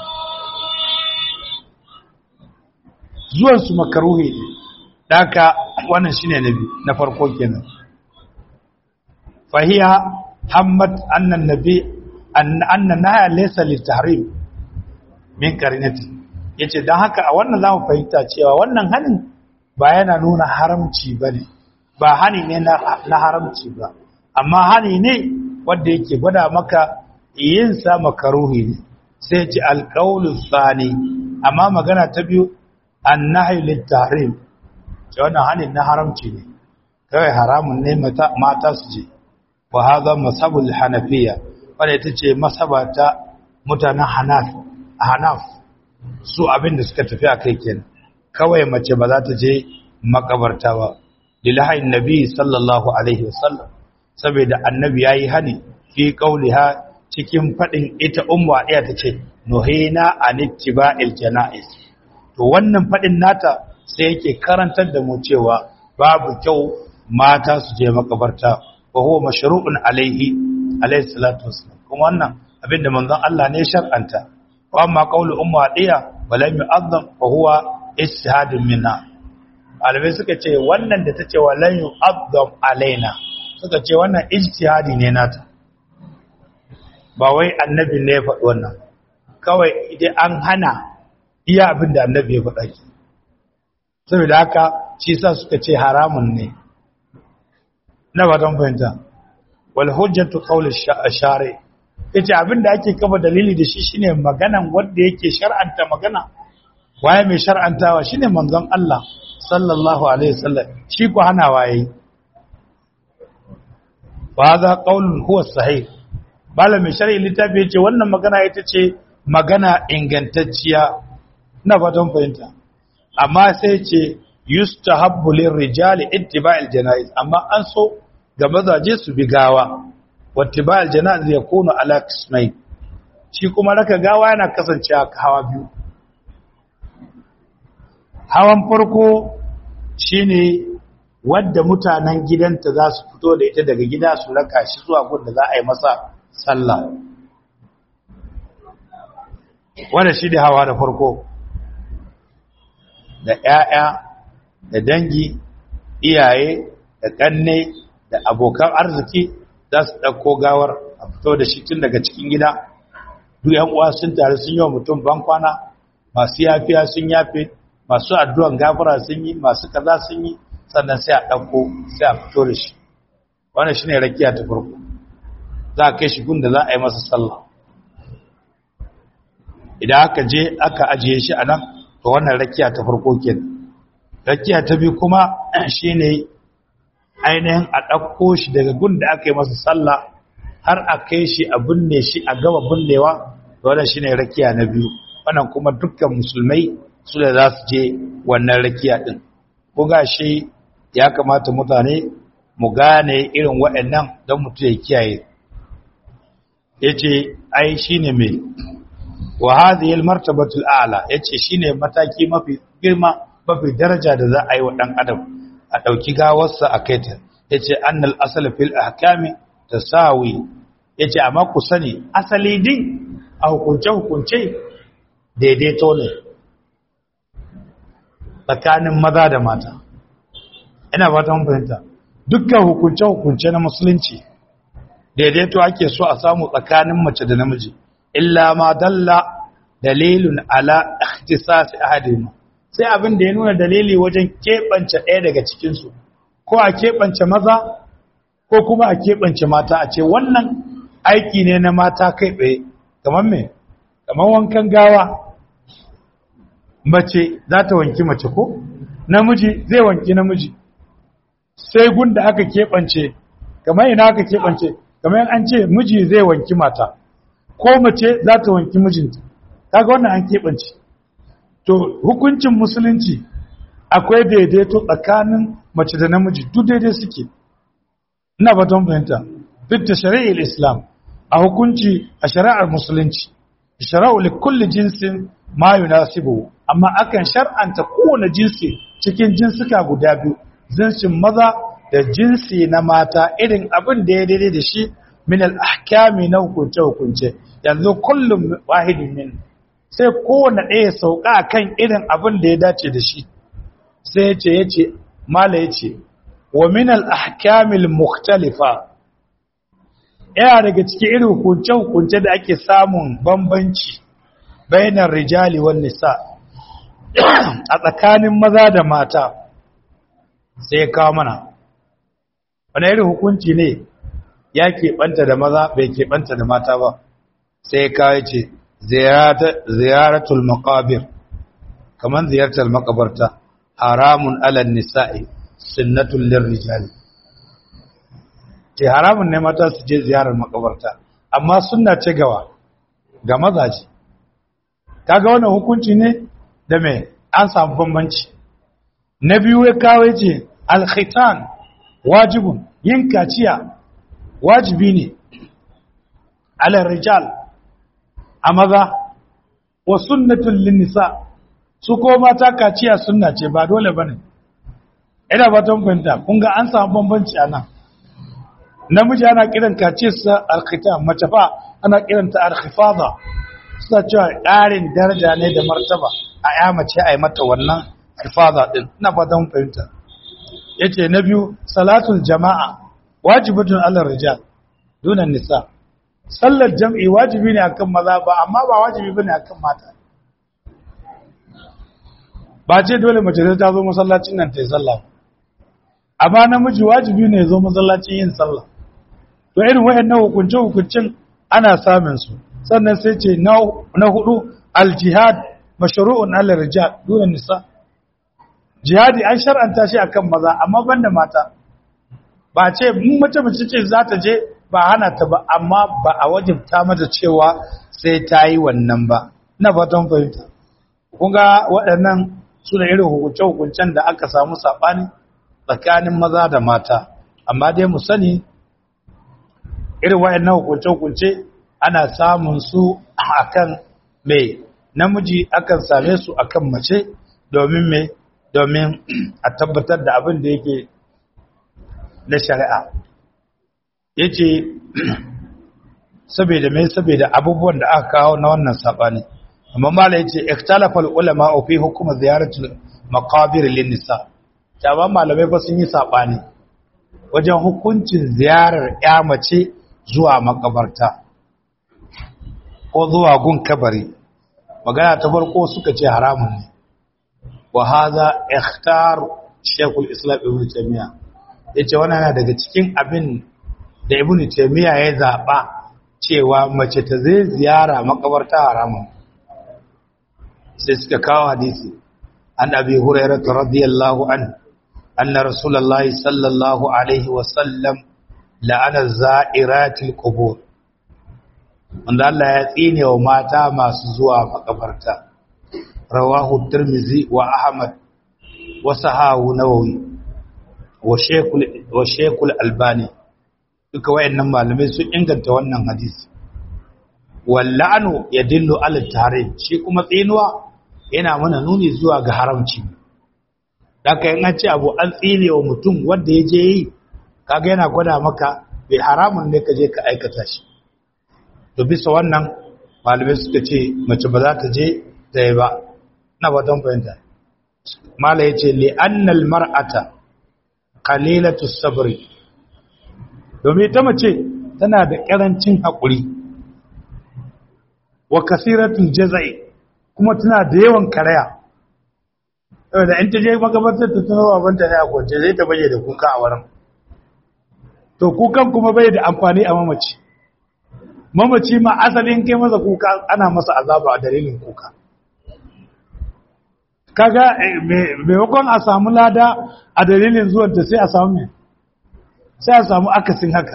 zuwansu makaruhi ne daga wannan shine na biyu na farko kenan fahiya hamad annan nabi annan nahya laysa litahrim min qarinati yace dan haka a wannan zamu fahimta cewa wannan hanin ba yana nuna haramci bane ba hani ne na haramci ba amma hani ne wanda yake gwada maka yin sa makaruhi ne sai ce alqaulu tsani amma magana ta biyu annahyu lit-tahrim ce wannan hani na haramci ne kai haramun ne mata su je wa hadha masabul hanafiya wanda ita ce masaba ta mutanen hanaf hanaf su abin da suka tafi a kai kenan kawai mace ba za ta je makabarta ba lillahi nabi sallallahu alaihi wasallam saboda annabi yayi hani fi qauliha cikin fadin ita ummu adiya tace nuhina anittiba'il janaiz to wannan fadin nata sai yake karantar da mu cewa babu kyau mata su je makabarta wa huwa mashru'un alaihi alaihi salatu wassalam kuma wannan abinda manzon Allah ne shar'anta wa amma qaulu ummu adiya walam yu'azzam fa huwa istihadun minna alamai suka ce wannan da ta ce wa lan yu'azzam alaina suka ce wannan ijtihadi ne nata ba wai annabi ne ya faɗi wannan kawai idan an hana iya abin da annabi ya faɗa ki saboda haka shi sa suka ce haramun ne na ba don fahimta wal hujjatu qawl ash-shari yace abin da ake kafa dalili da shi shine maganan wanda yake shar'anta magana waye mai shar'antawa shine manzon Allah sallallahu alaihi wasallam shi ko hana waye wa hadha qaulun huwa sahih bala mai shar'i littafi yace wannan magana ita ce magana ingantacciya na fatan fahimta amma sai ce yustahabbu lirrijali ittiba'il janaiz amma an so ga mazaje su bi gawa wattiba'il janaiz yakunu ala qismain shi kuma raka gawa yana kasancewa hawa biyu hawan farko shine wadda mutanen gidanta za su fito da ita daga gida su raka shi zuwa gun da za a yi masa sallah wanda shi da hawa da farko da ‘ya'ya da dangi iyaye da ƙanne da abokan arziki za su ɗauko gawar a fito da shi tun daga cikin gida duk ‘yan uwa sun tare sun yi wa mutum bankwana masu yafiya sun yafe masu addu'an gafara sun yi masu kaza sun yi sannan sai a ɗauko sai a fito da shi wannan shi ne rakiya ta farko za a kai shi gun da za a yi masa sallah idan aka je aka ajiye shi a nan to wannan rakiya ta farko ke rakiya ta biyu kuma shi ne ainihin a ɗauko shi daga gun da aka yi masa sallah har a kai shi a binne shi a gaba binnewa wannan shi ne rakiya na biyu wannan kuma dukkan musulmai su da za su je wannan rakiya ɗin ko ga shi ya kamata mutane mu gane irin waɗannan don mutu ya kiyaye ya ce ai shi ne mai wa hadhihi almartabatu al'a yace shine mataki mafi girma mafi daraja da za a yi wa dan adam a dauki gawarsa a kaita yace annal asal fil ahkami tasawi yace amma ku sani asali din a hukunce hukunce daidaito ne tsakanin maza da mata ina ba ta fahimta dukkan hukunce hukunce na musulunci daidaito ake so a samu tsakanin mace da namiji illa ma dalla dalilun ala ikhtisasi ahadihima sai abin da ya nuna dalili wajen keɓance ɗaya daga cikin su ko a keɓance maza ko kuma a keɓance mata a ce wannan aiki ne na mata kai tsaye kamar me kamar wankan gawa mace za ta wanki mace ko namiji zai wanki namiji sai gunda aka keɓance kamar ina aka keɓance kamar an ce miji zai wanki mata ko mace za ta wanki mijinta kaga wannan an keɓance to hukuncin musulunci akwai daidaito tsakanin mace da namiji duk daidai suke ina ba don fahimta duk da shari'ar islam a hukunci a shari'ar musulunci shara'u li kulli jinsin ma yunasibu amma akan shar'anta kowane jinsi cikin jinsuka guda biyu jinsin maza da jinsi na mata irin abin da ya daidai da shi min al-ahkami na hukunce hukunce yanzu kullum wahidin min sai kowane ɗaya sauka kan irin abin da ya dace da shi sai ya ce ya ce mala ya ce wa min al-ahkamil mukhtalifa yana daga cikin irin hukunce hukunce da ake samun bambanci bainar rijali wan nisa a tsakanin maza da mata sai ya kawo mana wani irin hukunci ne ya keɓanta da maza bai keɓanta da mata ba sai kawai ce ziyaratul maqabir kaman ziyartar makabarta haramun alal nisa'i sunnatul lirrijali ce haramun ne mata su je ziyarar makabarta amma sunna ce gawa ga mazaji kaga wannan hukunci ne da me an samu bambanci na biyu ya kawai ce alkhitan wajibun yin kaciya wajibi ne alal rijal a maza wa sunnatul linnisa su ko mata kaciya sunna ce ba dole bane ina ba ta fahimta kun ga an samu bambanci a nan namiji ana kiran kaciyarsa alkhitam mace fa ana kiranta alkhifada suna cewa ƙarin daraja ne da martaba a ya mace a yi mata wannan alfada din ina ba ta fahimta yace na biyu salatul jama'a wajibatun alal rijal dunan nisa sallar jam'i wajibi ne akan maza ba amma ba wajibi bane akan mata ba ce dole mace ta zo masallacin nan ta yi sallah amma namiji wajibi ne zo masallacin yin sallah to irin wayannan hukunce hukuncin ana samun su sannan sai ce na hudu aljihad mashru'un ala rijal dunan nisa jihadi an shar'anta shi akan maza amma banda mata ba ce mun mace mace ce za ta je ba hana ta ba amma ba a wajibta mata cewa sai ta yi wannan ba ina fatan fahimta kun ga waɗannan su da irin hukunce-hukuncen da aka samu saɓani tsakanin maza da mata amma dai mu sani irin wayannan hukunce-hukunce ana samun su akan mai namiji akan same su akan mace domin mai domin a tabbatar da abin da yake na shari'a yace saboda mai saboda abubuwan da aka kawo na wannan sabani amma mala yace ikhtalafa ulama fi hukm ziyaratul maqabir lin nisa taban malamai ba sun yi sabani wajen hukuncin ziyarar ya mace zuwa makabarta ko zuwa gun kabari magana ta farko suka ce haramun ne wa hadha ikhtar shaykhul islam ibn taymiya yace wannan yana daga cikin abin da ibn taymiya ya zaba cewa mace ta zai ziyara makabarta haramun sai suka kawo hadisi an abi hurairah radiyallahu anhu anna rasulullahi sallallahu alaihi wa sallam la'ana za'iratil qubur wanda Allah ya tsine wa mata masu zuwa makabarta rawahu tirmizi wa ahmad wa sahahu nawawi wa shaykhul wa shaykhul albani duka wayannan malamai sun inganta wannan hadisi walla'anu yadullu ala tahrim shi kuma tsinuwa yana mana nuni zuwa ga haramci daga yin an ce abu an tsine wa mutum wanda ya je yi kaga yana gwada maka bai haramun ne ka je ka aikata shi to bisa wannan malamai suka ce mace ba za ta je ta yi ba na ba don fahimta mala ya ce li'annal mar'ata qalilatu sabri domin ta mace tana da karancin haƙuri wa kasiratul jazai kuma tana da yawan karaya da in ta je magabatar ta tuno babanta ne a kwance zai ta baje da kuka a wurin to kukan kuma bai da amfani a mamaci mamaci ma asalin kai masa kuka ana masa azaba a dalilin kuka kaga maimakon a samu lada a dalilin zuwanta sai a samu mai sai a samu akasin haka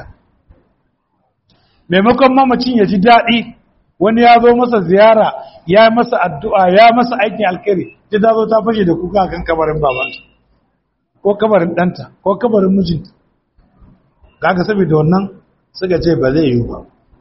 maimakon mamacin ya ji daɗi wani ya zo masa ziyara ya masa addu'a ya masa aikin alkhairi ta zo ta fashe da kuka kan kabarin babanta ko kabarin ɗanta ko kabarin mijinta kaga saboda wannan suka ce ba zai yi ba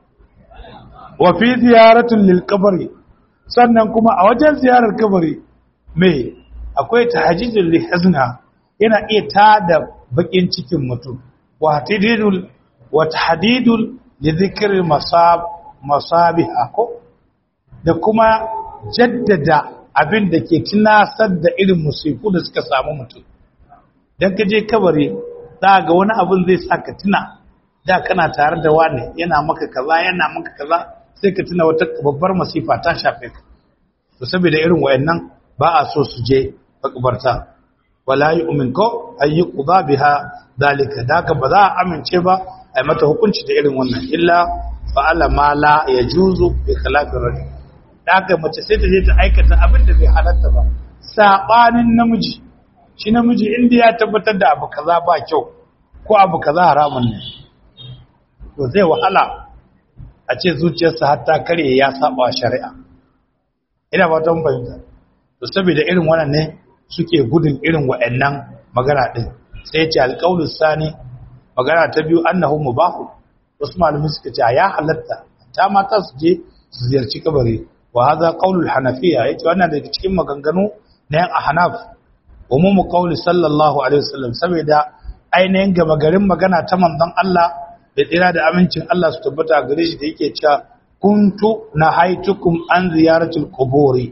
wa fi ziyaratun lil kabari sannan kuma a wajen ziyarar kabari me akwai tahajjudul li hazna yana iya tada bakin cikin mutum wa tahdidul wa tahdidul li dhikri masab masabiha ko da kuma jaddada abin da ke tunasar da irin musiku da suka samu mutum dan ka je kabari za ga wani abin zai sa ka tuna da kana tare da wani yana maka kaza yana maka kaza sai ka tuna wata babbar masifa ta shafe ka to saboda irin wayannan ba a so su je makabarta wala yu'min ko ay yuqda biha dalika daka ba za a amince ba ai mata hukunci da irin wannan illa fa'ala ma la yajuzu bi khilafir rajul daka mace sai ta je ta aikata abin da bai halatta ba sabanin namiji shi namiji inda ya tabbatar da abu kaza ba kyau ko abu kaza haramun ne to zai wahala a ce zuciyarsa har ta karye ya saba shari'a ina ba ta fahimta to saboda irin wannan ne suke gudun irin wa'annan magana din sai ya ce alƙaulus sani magana ta biyu annahu mubahu wasu malamai suka ce ya halatta ta mata su je su ziyarci kabari wa hadha qaulul hanafiya yace wannan daga cikin maganganu na yan ahnaf umumu qauli sallallahu alaihi wasallam saboda ainihin gaba garin magana ta manzon Allah da tsira da amincin Allah su tabbata gare shi da yake cewa kuntu nahaitukum an ziyaratul quburi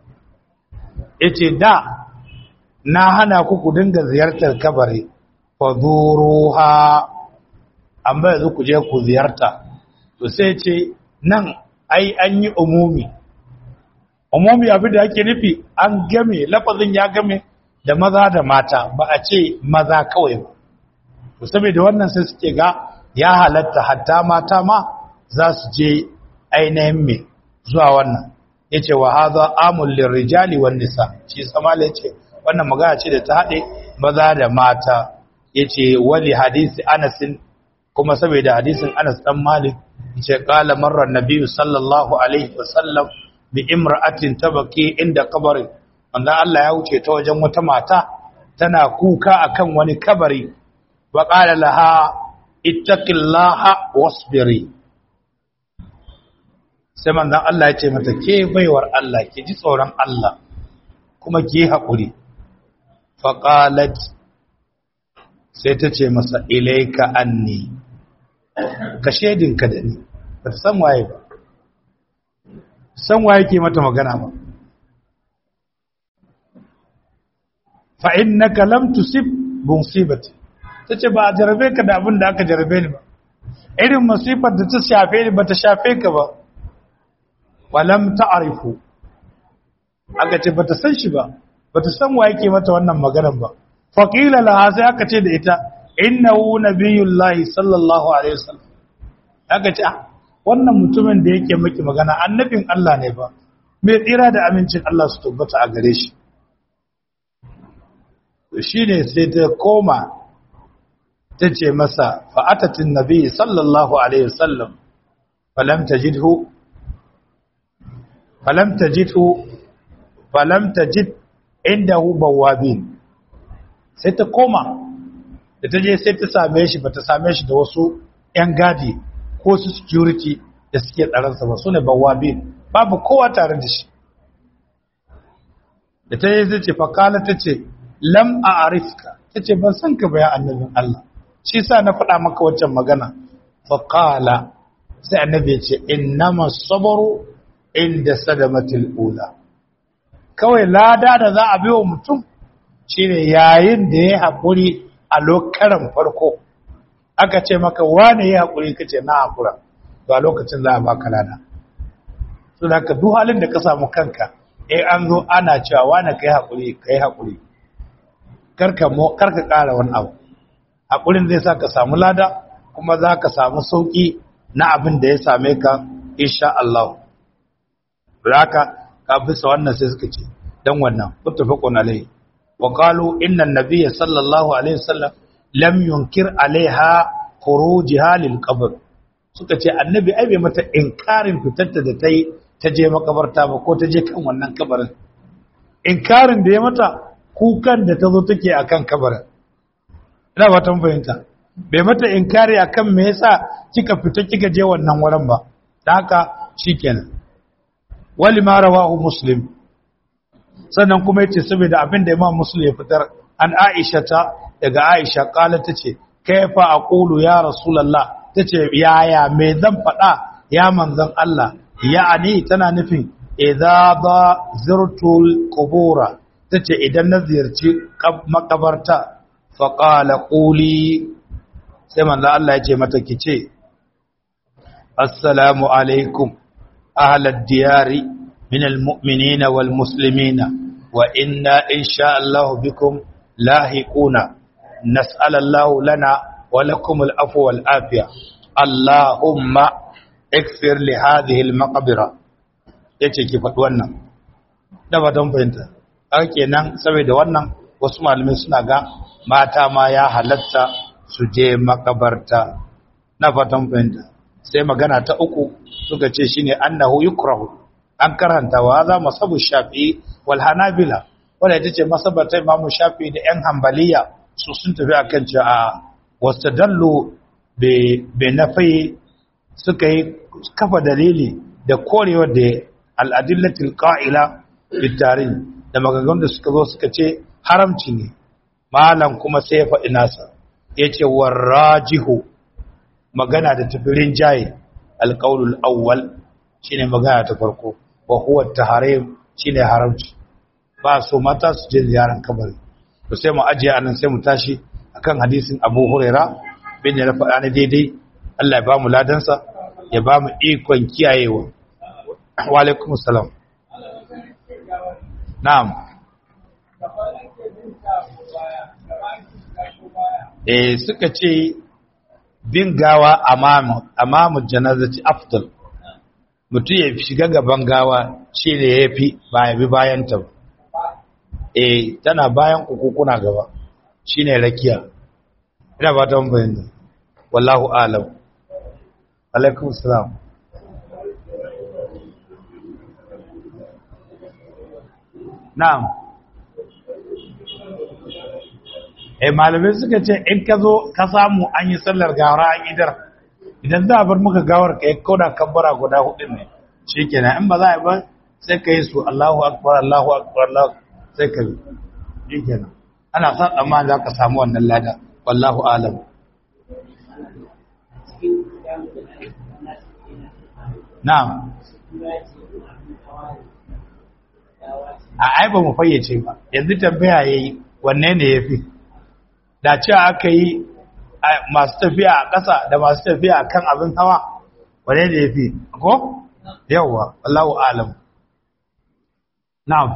yace da na hana ku ku dinga ziyartar kabari faduruha amma yanzu ku je ku ziyarta to sai ce nan ai an yi umumi umumi abin da ake nufi an game lafazin ya game da maza da mata ba a ce maza kawai ba to saboda wannan sai suke ga ya halatta hatta mata ma za su je ainihin me zuwa wannan yace wa hadha amul lirrijali wan nisa shi samala yace wannan magana ce da ta hade maza da mata yace wali hadisi Anas kuma saboda hadisin Anas dan Malik yace qala marra nabiyyu sallallahu alaihi wasallam bi imra'atin tabaki inda qabri wanda Allah ya wuce ta wajen wata mata tana kuka akan wani kabari wa qala laha ittaqillaha wasbiri sai manzon Allah ya ce mata ke baiwar Allah ki ji tsoron Allah kuma ki haƙuri fa qalat sai ta ce masa ilaika anni ka shedinka da ni ba ta san waye ba san waye ke mata magana ba fa innaka lam tusib musibati tace ba a jarabe ka da abin da aka jarabe ni ba irin musifar da ta shafe ni ba ta shafe ka ba walam ta'rifu aka ce bata san shi ba bata san wa yake mata wannan maganar ba faqila laha sai aka ce da ita innahu nabiyullahi sallallahu alaihi wasallam aka ce wannan mutumin da yake miki magana annabin Allah ne ba mai tsira da amincin Allah su tabbata a gare shi shine sai ta koma ta ce masa fa'atatin nabi sallallahu alaihi wasallam falam tajidhu falam tajidhu falam tajid indahu bawabin sai ta koma da ta je sai ta same shi ba ta same shi da wasu ‘yan gadi ko su security da suke tsaransa ba su ne bawabin babu kowa tare da shi da ta yi zai ce fakala ta ce lam a arifka ta ce ban san ka bayan annabin Allah shi sa na faɗa maka waccan magana fakala sai annabi ya ce innama sabaru inda sadamatul ula kawai lada da za a biyo mutum shine yayin da ya haƙuri a lokaran farko aka ce maka wane ya haƙuri ka ce na haƙura ba lokacin za a baka lada su da ka duk halin da ka samu kanka eh an zo ana cewa wane ka yi haƙuri ka yi haƙuri karka ƙara wani abu haƙurin zai sa ka samu lada kuma za ka samu sauƙi na abin da ya same ka insha Allah. Raka ka bisa wannan sai suka ce dan wannan muttafaqun alayhi wa qalu inna an-nabiyya sallallahu alaihi wasallam lam yunkir alaiha khurujiha lil qabr suka ce annabi ai bai mata inkarin fitarta da tai ta je makabarta ba ko ta je kan wannan kabarin inkarin da ya mata kukan da ta zo take akan kabarin ina ba tan fahimta bai mata inkari akan me yasa kika fita kika je wannan wurin ba dan haka shikenan wali ma rawahu muslim sannan kuma yace saboda abin da imam muslim ya fitar an aisha ta daga aisha kala tace kaifa aqulu ya rasulullah tace yaya me zan faɗa ya manzon Allah ya'ani tana nufin idza ba zirtul qubura tace idan na ziyarci makabarta fa qala quli sai manzon Allah yace mata kice assalamu alaikum أهل الديار من المؤمنين والمسلمين وإنا إن شاء الله بكم لاهقون نسأل الله لنا ولكم العفو والعافية اللهم اكفر لهذه المقبرة yace ki faɗi wannan da ba don fahimta ake nan saboda wannan wasu malamai suna ga mata ma ya halatta su je makabarta na fatan fahimta sai magana ta uku suka ce shine annahu yukrahu an karanta wa za masabu shafi'i wal hanabila wanda ita ce masabata imamu shafi'i da yan hanbaliya su sun tafi akan cewa a wastadallu be be nafi suka yi kafa dalili da korewar da al'adillatil qa'ila bitarin da magagan da suka zo suka ce haramci ne malam kuma sai ya faɗi nasa yace warajihu magana da tafirin jaye alƙaulul awwal shine magana ta farko wa huwa taharim shine haramci ba so mata su je ziyaran kabari to sai mu ajiye anan sai mu tashi akan hadisin Abu Huraira bin ya faɗa ne daidai Allah ya ba mu ladansa ya ba mu ikon kiyayewa wa alaikum salam na'am eh suka ce bin gawa amamu janazati afdal mutum ya shiga gaban gawa shi ne ya fi ba ya bi bayan ta eh tana bayan uku kuna gaba shi ne rakiya ina ba ta bayan wallahu alam alaikum salam na'am eh malamai suka ce in ka zo ka samu an yi sallar gawar an idar idan za a bar maka gawar ka yi kauda kabbara guda hudu ne shikenan in ba za a yi ba sai ka yi su Allahu akbar Allahu akbar Allahu sai ka yi shikenan ana san amma za ka samu wannan lada wallahu alam na'am a ai ba mu fayyace ba yanzu tambaya yayi wanne ne yafi da cewa aka yi masu tafiya a ƙasa da masu tafiya a kan abin hawa wanne ne yafi ko yawwa Allahu alam na'am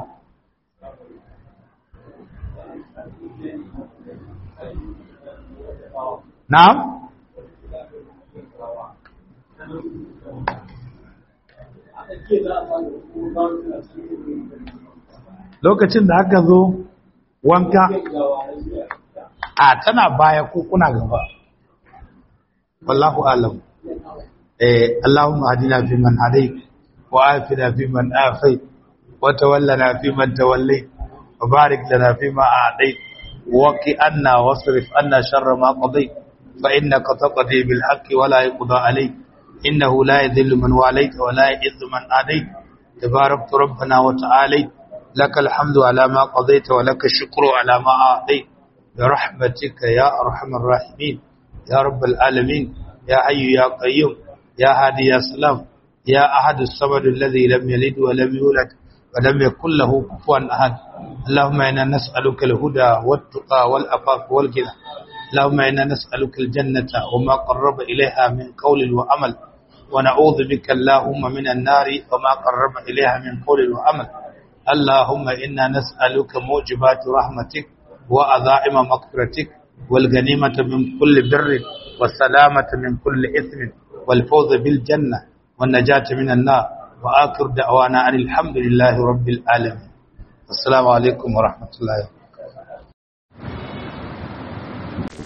na'am lokacin da aka zo wanka a tana baya ko kuna gaba wallahu alam eh allahumma hadina fi man hadayt wa afina fi man afayt wa tawallana fi man tawallayt wa barik lana fi ma a'tayt wa qi anna wasrif anna sharra ma qadayt fa innaka taqdi bil haqqi wa la yuqda alayk innahu la yadhillu man walayta wa la yu'izzu man adayt tabarakta rabbana wa ta'alayt لك الحمد على ما قضيت ولك الشكر على ما أعطيت برحمتك يا أرحم الراحمين يا رب العالمين يا حي يا قيوم يا هادي يا سلام يا أحد الصمد الذي لم يلد ولم يولد ولم يكن له كفوا أحد اللهم إنا نسألك الهدى والتقى والأفاف والغنى اللهم إنا نسألك الجنة وما قرب إليها من قول وعمل ونعوذ بك اللهم من النار وما قرب إليها من قول وعمل اللهم إنا نسألك موجبات رحمتك وأذائم مغفرتك والغنيمة من كل بر والسلامة من كل إثم والفوز بالجنة والنجاة من النار وآخر دعوانا أن الحمد لله رب العالمين السلام عليكم ورحمة الله وبركاته